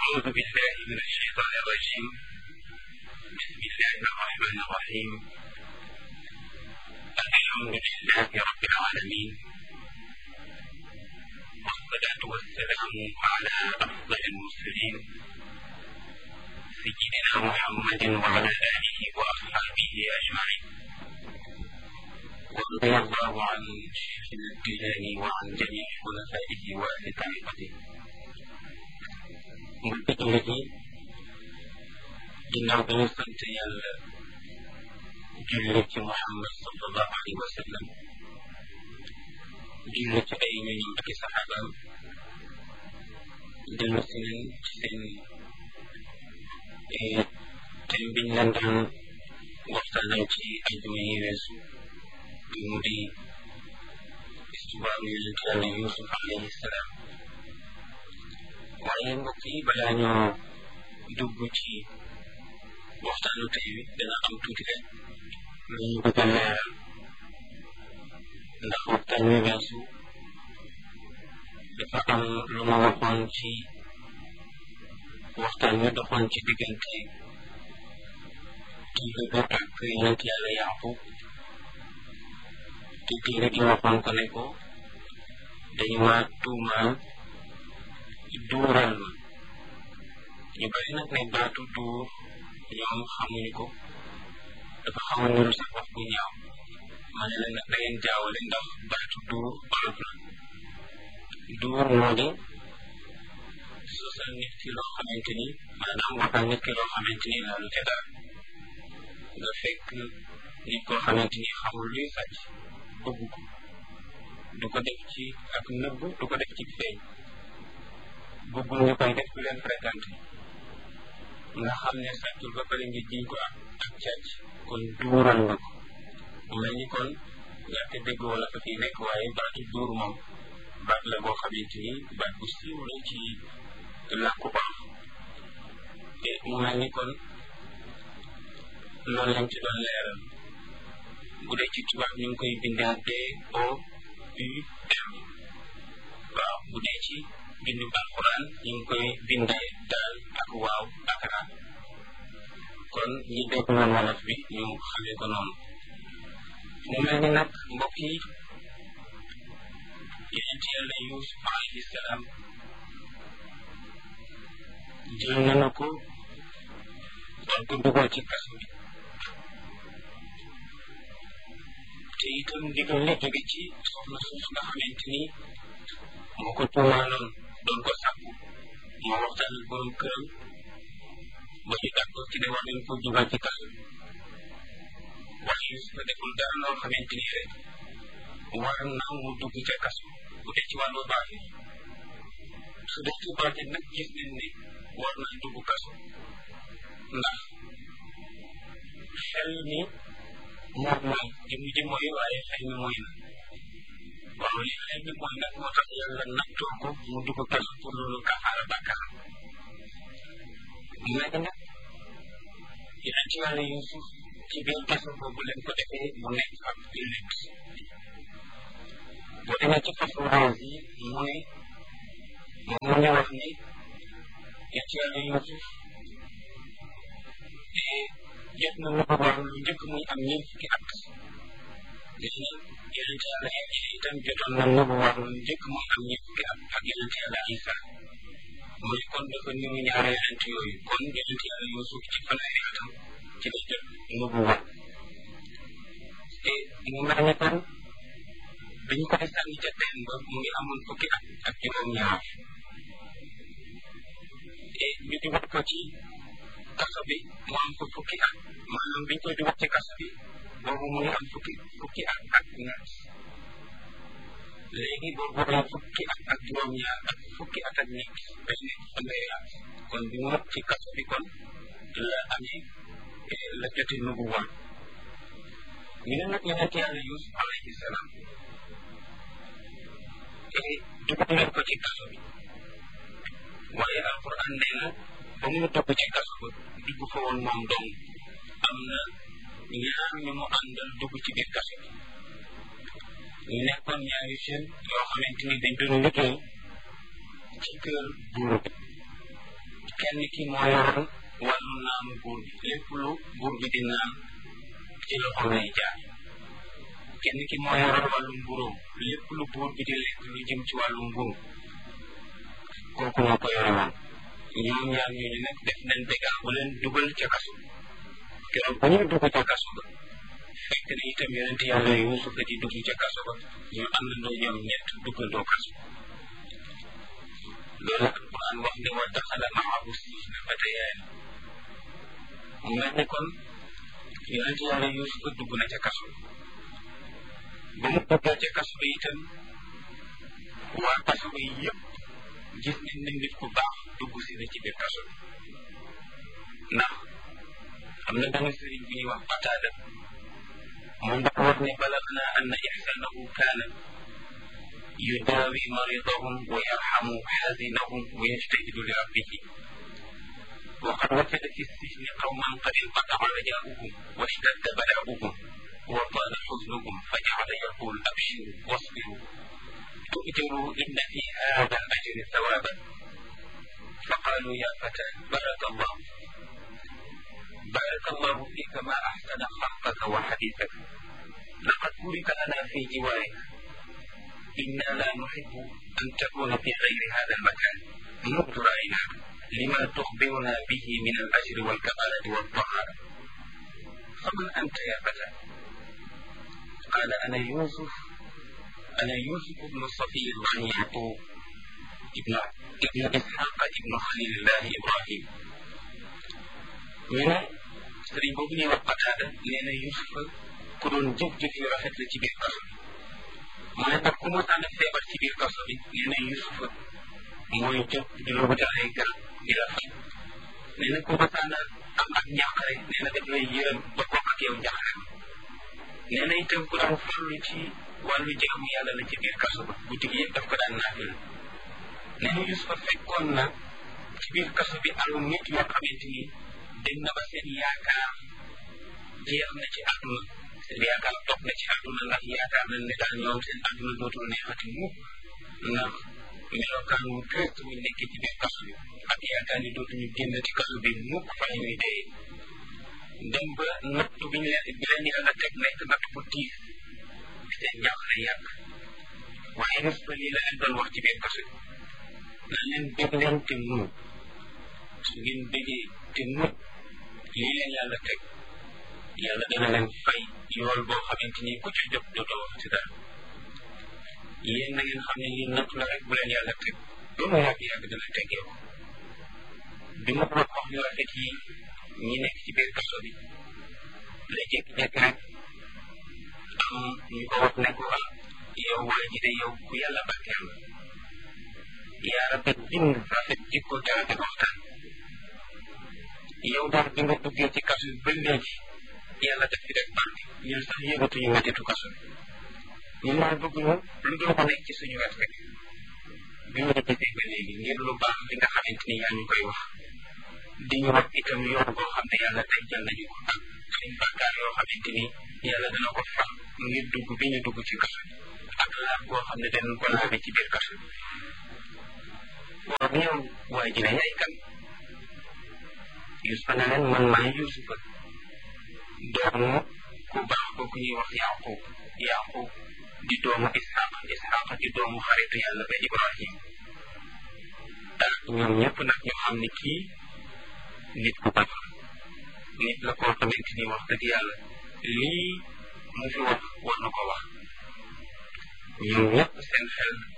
أعوذ بالله من الشيطان الرجيم بسم الله الرحمن الرحيم الحمد لله رب العالمين والصلاة والسلام على أفضل المرسلين سيدنا محمد وعلى آله وأصحابه أجمعين ورضي الله عن شيخنا الجيلاني وعن جميع خلفائه وأهل طريقته mbokki jullit yi ginnaaw bi ñu sant yàlla julli ci Muhammad sallallahu alayhi wa sallam julli ci ay ñoñam ak i saxaabaam dellu si nañ ci seen thème biñ leen daan waxtaanal ci ajuma yi weesu bi mu di histoire yonent yàlla Yuusuf alayhi salaam waaye mbokk yi balaa ñoo dugg ci waxtaanu tey wi dana am tuuti rek lu ñu bëgg a leeral ndax waxtaan wi weesu dafa am lu ma waxoon ci waxtaan wi doxoon ci diggante téere bi ak yonent yàlla Yaaqub te téere gi waxoon ko ne ko dañu ma tuumaal duural ma ñu bari nag ne baatu duur ñoom xamuñu ko dafa xaw a niru sax wax bu ñaaw ma ne la nag da ngeen jaawale ndax baatu duur olof la duur moo di sosal nit ki loo xamante ni maanaam waxal nit ki loo xamante ni laalu ca dara nga fekk nit koo xamante ni xamul luy sàcc bëgg ko du ko def ci ak nëbb du ko def ci feeñ bëggul ñu koy def ku leen fréquenté nga xam ne sàccul ba pare nga jiñ ko ak ak càcc kon duural nga ko mu mel ni kon ñàkk dégg wala fa fii nekk waaye baatu duur moom baat la boo xamante ni baat bu siiw la ci làkku olof te mu mel ni kon loolu lañ ci doon leeral bu dee ci tubaab ñu ngi koy bindee D O U M waaw bu dee ci bindu alquran ñu ngi koy bindee daal ak waaw ak ra kon ñi dégg noonu wolof bi ñu xamee ko noonu mu mel ni nag mbokk yi yonent yàlla Yuusuf alayhi salaam jël nañu ko doon ko dugal ci kaso bi te itam ndigal la jóge ci soxna suuf nga xamante ni moo ko tuumaaloon doon ko sàkku moo waxtaan ak borom këram ba ñu d'accord ci ne war nañ ko dugal ci kaso waaye Yuusufa deful dara loo xamante ni rek war na mu dugg ca kaso bu dee ci wàllu baax su dee ci baax nag gis nañ ne war na dugg kaso ndax xel ni moom mooy jëm ji mooy waaye xel mi mooy na waaw li xel mi mooy nag moo tax yàlla nattoo ko mu dugg kaso pour loolu kafaara bàkkaar léegi nag yeneen ci wàllu Yuusuf ci biir kaso boobu leen ko defee mu nekk ab jullit boo demee ci façon rose yi mu ne moom mu ngi wax ni yeneen ci wàllu Yuusuf jot na lu ko war lu njëkk muy am ñeent fukki at gis na yonent yàlla Iisa itam jotoon na lu ko war lu njëkk muy am ñeent fukki at ak yonent yàlla Iisa mu ne kon dafa niru ñaari yonent yooyu kon yonent yàlla Yuusuf ci fanweeri atam ci la jot lu ko war te mu mel ni kon biñ koy sànni ca teen ba mu ngi amoon fukki at ak juróom-ñaar te ñu dugal ko ci kaso bi mu am ko fukki at maanaam biñ koy dugal ci kaso bi boobu mu ngi am fukki fukki at ak ñaar léegi boobu am fukki at ak juróom-ñaar ak fukki at ak ñett day nekk fanweeri at kon bi mu ci kaso bi kon la amee la jote nubu woon ñu ne nag yonent yàlla Yuusuf alayhi salaam dugal leen ko ci kaso bi waaye alquran nee na ba mu dugg ci kaso ba dugg fa woon moom dong am na ñaar ñu mu àndal dugg ci biir kaso bi ñu nekkoon ñaari jeunes yoo xamante ni dañ doon liggéey ci kër buur bi kenn ki moo yoroon wàllu naanu buur bi lépp lu buur bi di naan ci loxoom lay jaar kenn ki moo yoroon wàllu mburóom lépp lu buur bi di lekk lu jëm ci wàllu mburu kooku moo ko yore woon ñoom ñaar ñooñu nag def nañ bégaa bu leen dugal ca kaso keroog ba ñuy dugg ca kaso ba fekk na itam yonente yàlla yuusufa di dugg ca kaso ba ñu àndandoo ñoom ñett duggandoo kaso loolu alquran wax ne wa daxala maahu sijna fatayaan mu mel ne kon yonente yàlla yuusufa dugg na ca kaso ba mu duggee ca kaso ba itam waa kaso ba yëpp gis nañ ne nit ku baax dugg si na ci biir kaso bi ndax am na benn sëriñ bu ñuy wax Qataada moom dafa wax ne balagna anna ihsanahu kaana yudaawi maridahum wa yarhamu xazinahum wa yajtahidu li rabbihi وقد وجد في السجن قوما قد انقطع رجاؤهم واشتد بلاؤهم وطال حزنهم فجعل يقول ابشروا واصبروا تؤجروا إن في هذا الأجر ثوابا فقالوا يا فتى بارك الله بارك الله فيك ما أحسن خلقك وحديثك لقد بورك لنا في جوارك إنا لا نحب أن تكون في غير هذا المكان منذ رأيناك لما تخبرنا به من الأجر والكمالة والطهارة فمن أنت يا فتى قال أنا يوسف أنا يوسف بن صفي بن يعقوب ابن ابن إسحاق ابن خليل الله إبراهيم ñu ne sëriñ boobu ñuy wax Qataada nee na Yuusufa ku doon jëf-jëf yu rafet la ci biir kaso bi mu ne nag ku mosaan a feebar ci biir kaso bi nee na Yuusufa mooy jóg di la wutal ay garab di la faj nee na ku mosaan a am ak njàqare nee na daf lay yërëm ba bokk ak yow njàqare nee na itam ku daan farlu ci wàllu jaamu yàlla la ci biir kaso ba guddi gi yëpp daf ko daan naafil nee na Yuusufa fekkoon na ci biir kaso bi alu nit yoo xamante ni dem na ba seen yaakaar jeex na ci àdduna seen yaakaar toog na ci àdduna ndax yaakaar nañ ne daal ñoom seen àdduna dootul neexati mukk ndax melokaan wu triste wuñ nekkee ci biir kaso bi ak yaakaar ni dootuñu génn ci kaso bi mukk fa ñuy dee dem ba nattu bi ñu leen bi leen yàlla teg nekk natt bu tiis seen njàqare yàgg waaye Yuusufa lii la leen doon wax ci biir kaso bi na leen bég leen te muñ su ngeen bégee te muñ lii leen yàlla teg yàlla dana leen fay yool boo xamante ni ku ci jóg dootoo wax ci dara yéen na ngeen xam ne lii natt la rek bu leen yàlla teg lu mu yàgg yàgg dana teggee ko bi ma wax wax yu rafet yi ñi nekk ci biir kaso bi la jékki-jékki rek am ñu ko wax ne ko ah yow waa ji de yow ku yàlla barkeel la yaa rafet bind rafet jikko te rafet waxtaan yow daal bi nga duggee ci kaso bi ba léegi yàlla def fi def barke ñun sax yëgatuñu mettitu kaso bi ñun daal bëgguñu lu dul ko nekk ci suñu wet rek bi ñu gisee ba léegi ngir lu baax li nga xamante ni yaa ñu koy wax di ñu wax itam yoon boo xam ne yàlla tey jël nañu ko ak suñ bàkkaar yoo xamante ni yàlla dana ko fam ngir dugg bi ñu dugg ci kaso bi ak laab boo xam ne danañ ko laabe ci biir kaso bi waaw yow waa ji ne yaay kan Yuusufa ne leen man maay Yuusufa doomu ku baax kooku ñuy wax Yaqub Yaqub di doomu Ishaq Ishaq di doomu xaritu yàlla ba Ibrahim ah ñoom ñëpp nag ñu xam ne kii nit ku baax nit la koo xamante ni wax dëgg yàlla lii mu fi wax war na ko wax ñoom ñëpp seen xel